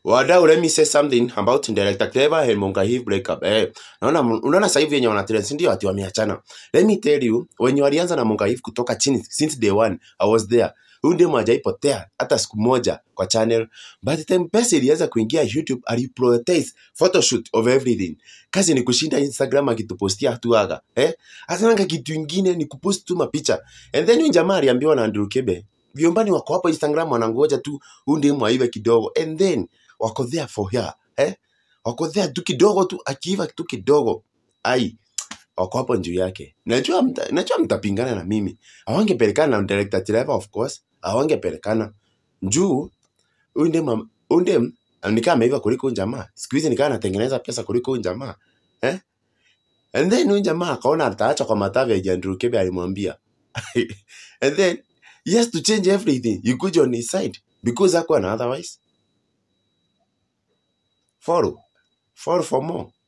Wadau, let me say something about director Clever and Mongahiv breakup. Eh, naona unaona sasa hivi yenye wana trend si ndio ati wameachana. Let me tell you, wenye walianza na Mongahiv kutoka chini since day one, I was there. Huyu ndiye hajaipotea hata siku moja kwa channel. But the time pesa ilianza kuingia YouTube, aliprioritize photoshoot of everything. Kazi ni kushinda Instagram akitupostia tu aga. Eh? Asananga kitu ingine ni kupost tu mapicha. And then huyu jamaa aliambiwa na Andrew Kebe, viombani wako hapo Instagram wanangoja tu huyu ndiye mwaive kidogo. And then wako there for her eh? wako there tu kidogo tu akiiva tu kidogo ai wako hapo juu yake najua mta, najua mtapingana na mimi awangepelekana na director Trevor of course awangepelekana juu huyu ndiye mam- huyu ndiye nikaa ameiva kuliko huyu jamaa siku hizi nikaa anatengeneza pesa kuliko huyu jamaa eh? and then huyu jamaa akaona ataacha kwa matavi ya Andrew Kebe alimwambia and then he has to change everything you could on his side because hakuwa na otherwise follow follow for more